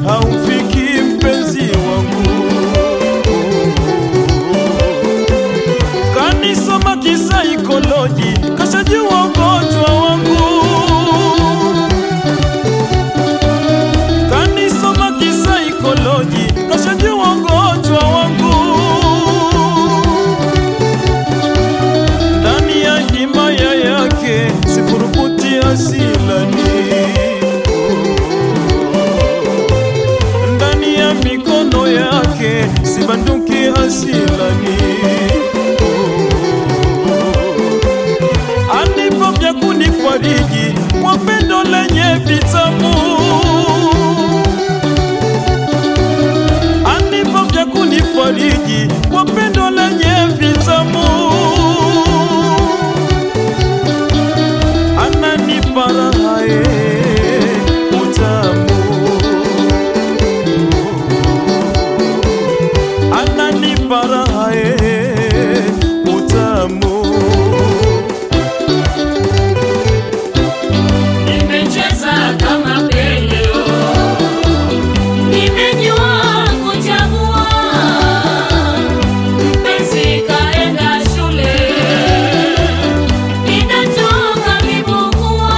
haufiki mpenzi wangu kanisoma kisaikoloji kashajua ugonjwa wangu kanisoma kisaikoloji kashajua ugonjwa wangu ndani ya himaya yake sifurukuti asilani ndani ya mikono yake sibanduki asilani anipo vya kunifariji kwa pendo lenye vitamu anipo vya kunifariji kwa pendo lenye vitamu ananipa raha ye utamu ananipa raha ye utamu Nimecheza kama Pele, nimejua kuchagua. Mpenzi kaenda shule, ninatoka vibukua.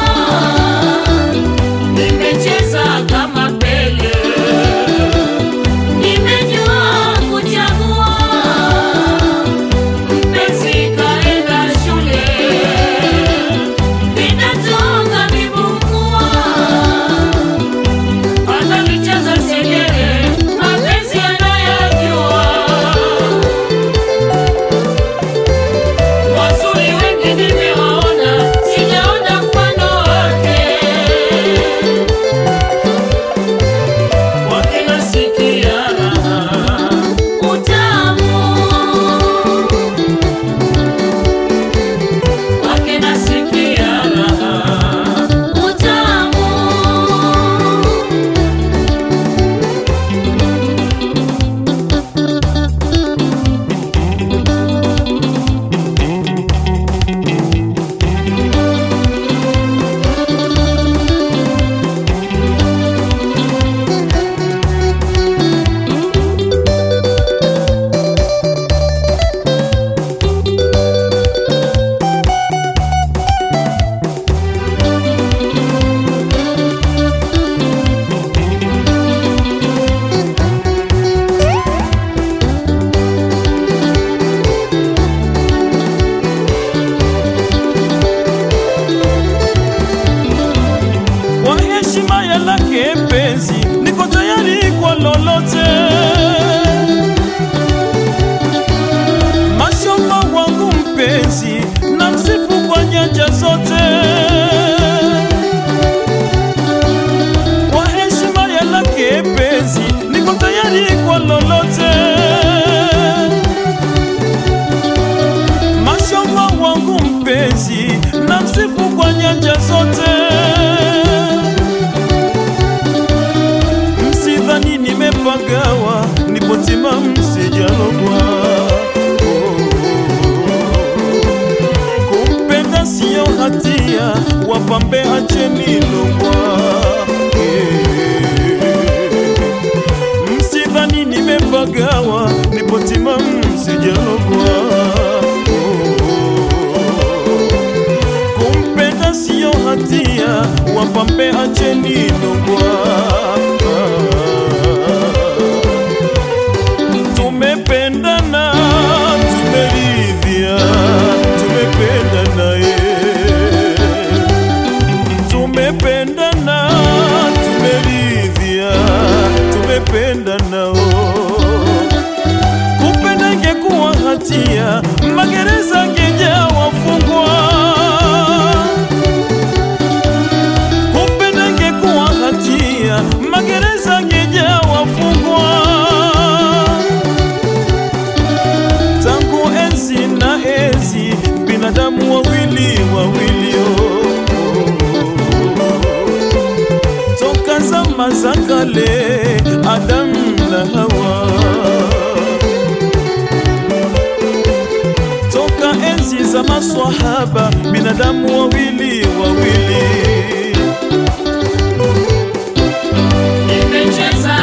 Nimecheza kama Pele, nimejua kuchagua. Mpenzi kaenda shule vinatoka vibukua, analicheza segere, mapenzi anayajua. Wazuri wengi nimewaona, sijaona mfano wake. Wakinasikia raha, utamu wake nasikia raha utamu kwa heshima ya lake penzi, niko tayari kwa lolote. Mashallah wangu mpenzi, na msifu kwa nyanja zote. Kwa heshima ya lake penzi, niko tayari kwa lolote. Mashallah wangu mpenzi, na msifu kwa nyanja zote. Msidhani nimepagawa, nipo timamu sijalogwa. Kumpenda siyo hatia, wapambe acheni logwa. Msidhani nimepagawa, nipo timamu sijalogwa. Kumpenda siyo hatia, wapambe acheni logwa. Tumependana, tumeridhia, tumependana ye. Tumependana, tumeridhia, tumependana oh. Kupenda ingekuwa hatia, magereza ngejaa wafungwa. Kupenda ingekuwa hatia, magereza ngejaa wafungwa. Tangu enzi na enzi, binadamu wawili wawili oh. Toka zama za kale, Adamu na Hawa toka enzi za maswahaba, binadamu wawili wawili. nimecheza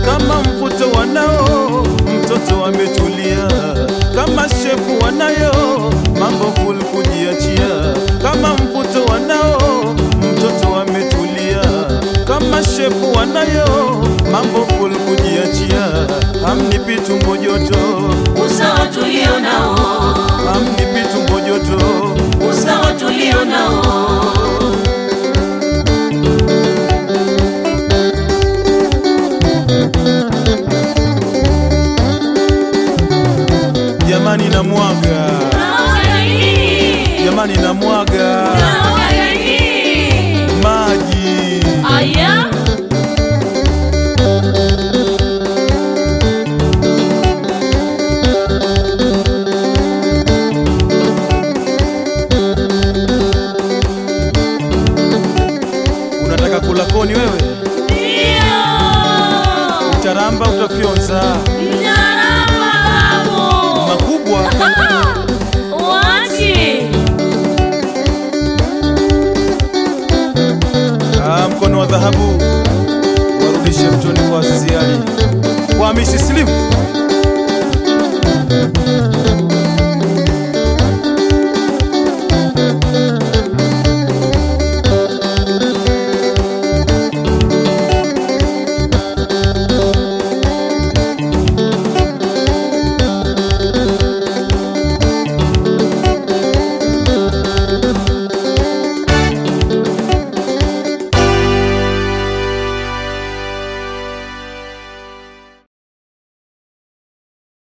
kama mvuto wanao mtoto ametulia kama shepu wanayo mambo full kujiachia kama mvuto wanao mtoto ametulia kama shepu wanayo mambo full kujiachia hamnipi tumbo joto usawa tulio nao hamnipi tumbo joto usawa tulio nao jamani na mwaga Naoga hii, jamani na mwaga naoga hii. maji Aya, unataka kula koni wewe ndio. utaramba utafyonza Mnyarama babu. makubwa Wachi. Ah, mkono wa dhahabu warudishe mtoni kwa Azizi Ali kwa Hamisi Slim